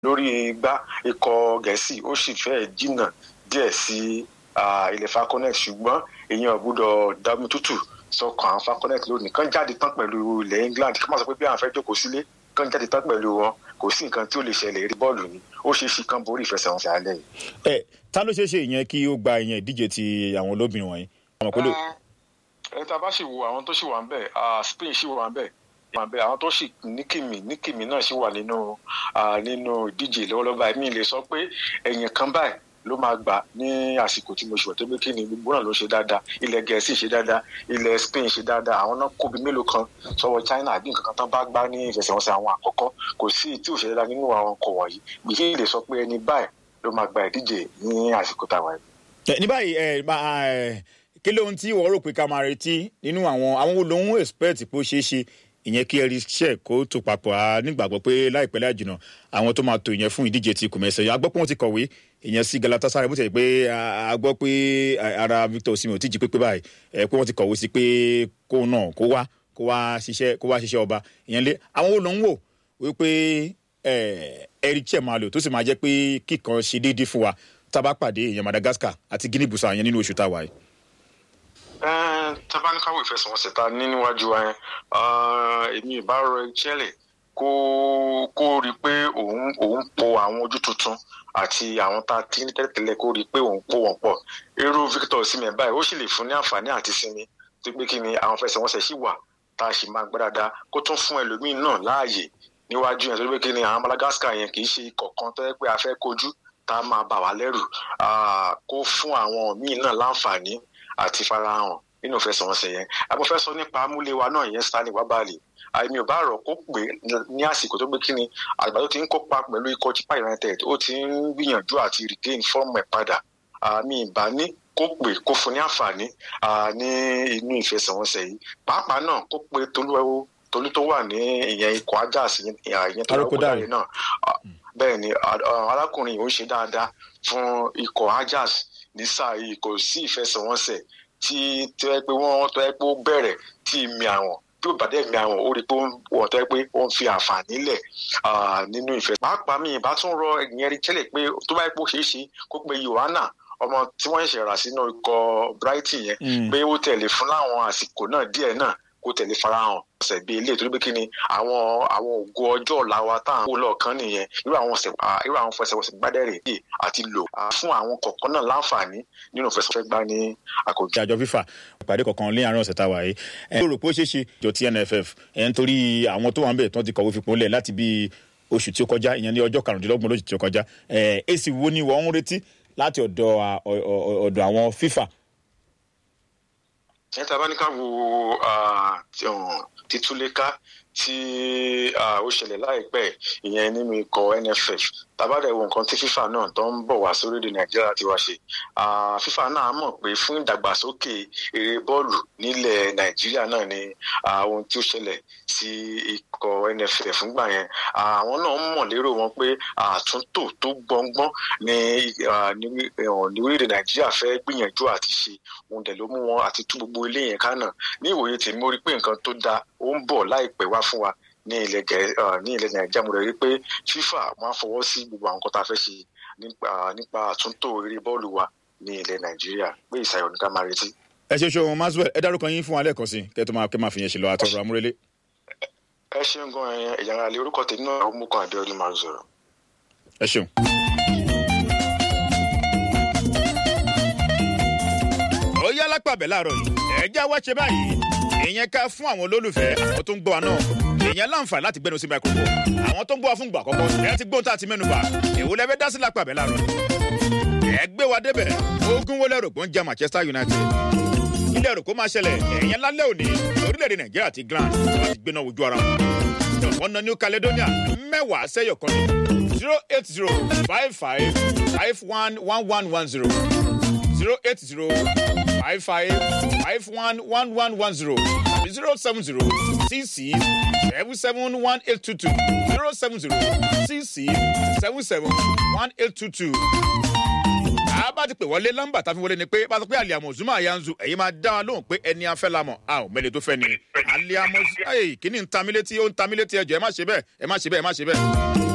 lórí igbá ikọ̀ gẹ̀ẹ́sì ó sì fẹ́ jìnnà díẹ̀ sí ilẹ̀ falconet ṣùgbọ́n èèyàn gbọ́dọ̀ dámi tútù sọkàn àwọn falconet lónìí kán jáde tán pẹ̀lú ilẹ̀ england kí wọ́n sọ pé bí àwọn fẹ́ jókòó sílé kán jáde tán pẹ̀lú wọn kò sí nǹkan tí ó lè ṣẹlẹ̀ rí bọ́ọ̀lù ni ó ṣeé ṣe kán borí ìfẹsẹ̀wọnsẹ̀ alẹ́ yìí. ẹ ta ló ṣeé ṣe ìyẹn kí ó gba ìyẹn ìdíje ti àwọn olóbìnrin wọ̀nyí. ẹ tá a bá sì wo àwọn tó sì wà ń bẹ̀ spain sì wà ń bẹ̀ wà ń bẹ̀ àwọn tó sì ní kìmì ní kìmì náà sì wà nínú nínú ìdíje lọ́wọ́lọ́wọ́ báyìí mi lè sọ pé ẹ̀yìn kan báyìí ló máa gbà ní àsìkò tí mo ṣùgbọ́n tó bí kí ni gbogbo náà ló ṣe dáadáa ilẹ̀ gẹ̀ẹ́sì ṣe dáadáa ilẹ̀ spain ṣe dáadáa àwọn náà kóbi mélòó kan sọ́wọ́ china àbí nǹkan kan tán bá gbá ní ìfẹsẹ̀wọnsẹ̀ àwọn àkọ́kọ́ kò sí tí ò ṣe dáadáa nínú àwọn ọkọ̀ wọ̀nyí gbèsè lè sọ pé ẹni báyìí ló máa gba ìdíje ní àsìkò táwa yìí. ní báyìí ẹ kí lóhun tí wọ́n rò pé ká máa retí nínú àwọn àwọn olóhùn expect pé ó ṣeé ṣe ìyẹn kí ẹrí ṣe kó tó papọ̀ á nígbàgbọ́ pé láìpẹ́ láì jìnnà àwọn tó máa tó ìyẹn fún ìdíje ti kùmẹ̀sẹ̀ yẹn a gbọ́ pé wọ́n ti kọ̀wé ìyẹn sí galatasaray bó ti yẹ pé a gbọ́ pé ara victor osimhen ò tí jí pépé báyìí ẹ pé wọ́n ti kọ̀wé sí pé kó náà kó wá kó wá ṣiṣẹ́ kó wá ṣiṣẹ́ ọba ìyẹn lé àwọn olóhùn wò wípé ẹrí ṣe máa lò tó sì máa jẹ́ pé kíkan ṣe déédéé fún wa tá a bá pàdé ìyẹn madagascar àti guinea bissau yẹn nínú oṣù táwa yìí tabanikawo ìfẹsẹ̀wọnsẹ̀ ta ní níwájú wa yẹn èmi ìbá rọ chelsea kó kó rí i pé òun òun po àwọn ojú tuntun àti àwọn tá a ti ní tẹ́lẹ̀tẹ́lẹ̀ kó rí i pé òun po wọn pọ̀ irú victor osimhen báyìí ó sì lè fún ní àǹfààní àti sinmi tó pé kí ni àwọn ìfẹsẹ̀wọnsẹ̀ sì wà tá a sì máa gbá dáadáa kó tún fún ẹlòmíín náà láàyè níwájú yẹn tó pé kí ni àwọn madagascar yẹn kì í ṣe ikọ̀ kan tó yẹ pé a fẹ́ kojú tá a máa bà wá lẹ́rù kó fún àwọn míín náà láǹfààní àti farahàn nínú ìfẹsẹ̀wọnsẹ̀ yẹn àbọ̀ fẹ́ sọ nípa amúléwa náà yẹn stanley wabali àìmí ò bá rọ̀ kó pè ní àsìkò tó gbé kíni àgbà tó ti ń kópa pẹ̀lú ikọ̀ chipa united ó ti ń gbìyànjú àti regain fọ́ọ̀mù ẹ̀ padà àmì ìbá ní kó pè kó fún ní àǹfààní ní inú ìfẹsẹ̀wọnsẹ̀ yìí pàápàá náà kó pè tolúwẹ́wó tolú tó wà ní ìyẹn ikọ̀ ajax ìyẹn tó lọ́kọ̀ dáre náà bẹ́ẹ̀ ni arákùnrin yìí ó ṣe dáadáa fún ikọ̀ ajax ní sáà yìí kò sí ìfẹsẹ̀wọnsẹ̀ tí tó yẹ pé wọ́n tó yẹ pé ó bẹ̀rẹ̀ tí mi àwọn bí ó bàdé mi àwọn ó rí pé wọ́n tó yẹ pé ó ń fi àǹfààní lẹ̀ nínú ìfẹ́. pàápàá mi ìbá tún rọ ìyẹn rí tẹ́lẹ̀ pé tó bá yẹ pé ó ṣeé ṣe kó pe yohana ọmọ tí wọ́n ṣẹ̀ rà sínú ikọ̀ brighton yẹn pé ó tẹ̀lé fún láwọn àsìkò náà díẹ̀ náà kó tẹ̀lé farahàn ọ̀sẹ̀ bíi ilé ìtòlú pé kí ni àwọn àwọn ògo ọjọ́ ọ̀la wa tá à ń wò lọ́ọ̀kan nìyẹn irú àwọn irú àwọn fẹsẹ̀wọnsẹ̀ gbádẹ́rẹ̀ yìí àti lò fún àwọn kọ̀ọ̀kan náà láǹfààní nínú fẹsẹ̀wọnsẹ̀ gbá ní àkójọ. àjọ fífà ìpàdé kọ̀ọ̀kan lé àárín ọ̀sẹ̀ tá a wà yìí ẹ ló rò pé ó ṣeé ṣe ìjọ ti nff ẹ ń torí àwọn tó wà ń bẹ̀ tó ti kọ̀wé fipò lẹ̀ láti bí oṣù tí ó kọjá ìyẹn ní ọjọ́ karùndínlọ́gbọ̀n lóṣù tí ó kọjá ẹ èsì wo ni wọ́n ń retí láti ọ̀dọ̀ ọ̀dọ̀ àwọn fífà ẹ tá a bá ní ká wo títúléká tí ó ṣẹlẹ̀ láìpẹ́ ìyẹn nínú ikọ̀ nff tàbádẹ̀ wo nǹkan tí fífà náà tó ń bọ̀ wá sórílẹ̀ nàìjíríà ti wá ṣe fífà náà mọ̀ pé fún ìdàgbàsókè eré bọ́ọ̀lù nílẹ̀ nàìjíríà náà ni ohun tí ó ṣẹlẹ̀ sí ikọ̀ nff fúngbà yẹn àwọn náà mọ̀ lérò wọn pé àtúntò tó gbọ̀ngbọ́n ní orílẹ̀ nàìjíríà fẹ́ gbìyànjú àti ṣe ohun dẹ̀ ló mú wọn àti tú gbogbo ilé yẹn ká náà ní ìwòye tèmi mo rí pé nǹkan tó dáa ó ń bọ̀ láìpẹ́ wá fún wa ní ilẹ̀ gẹ̀ ní ilẹ̀ nàìjíríà mo rẹ̀ rí pé fífà máa fọwọ́ sí gbogbo àwọn nǹkan tá a fẹ́ ṣe nípa àtúntò eré bọ́ọ̀lù wa ní ilẹ̀ nàìjíríà pé ìsàyọ̀ ní ká máa retí. ẹ ṣe ṣeun maxwell ẹ dárúkọ yín fún wa lẹ́ẹ̀kan sí kẹ́ tó máa kẹ́ máa fi yẹn ṣe lọ àtọ̀rọ̀ amúrelé. ẹ ṣeun gan ẹyàn ẹ̀yàn ara lè orúkọ tèmi náà ó mú kan àbíọ́dún máa ń sọ̀rọ̀. ẹ ṣeun. ó yá lápàbẹ̀ láàárọ̀ yìí ẹ já wá ṣe báyìí ìyẹn ká fún àwọn olólùfẹ́ àwọn tó ń gbọ́ wa náà ìyẹn láǹfààní láti gbẹnu sí microphone àwọn tó ń gbọ́ wa fún ìgbà àkọ́kọ́ ẹ ti gbóhùn tá a ti mẹ́nu bà èwo lẹ́fẹ́ dá sí lápàbẹ̀ láàárọ̀ ẹ gbé wa débẹ̀ ogún wọlé rògbòn jẹ́ manchester united ilé ẹ̀rọ kó máa ṣẹlẹ̀ ìyẹn lálẹ́ òní orílẹ̀-èdè nàìjíríà àti grand wọ́n ti gbéná wojú ara wọn wọn na new caledonia mẹ́wàá sẹ́yọ̀ kan ní zero eight zero five five five one one one one zero zero eight zero five five five one one one one zero zero seven zero six six seven seven one eight two two zero seven zero six six seven seven one eight two two. a bá ti pè wọlé nọ́mbà tá a fi wọlé ni pé bá a sọ pé aliamu zuma yanzu ẹ̀yin máa dá wa lóhùn pé ẹni afẹ́ la mọ̀ a ò mẹ́lẹ̀ tó fẹ́ ni aliamu kí ni ń ta mí létí ó ń ta mí létí ẹjọ́ ẹ má ṣe bẹ́ẹ̀ ẹ má ṣe bẹ́ẹ̀ ẹ má ṣe bẹ́ẹ̀.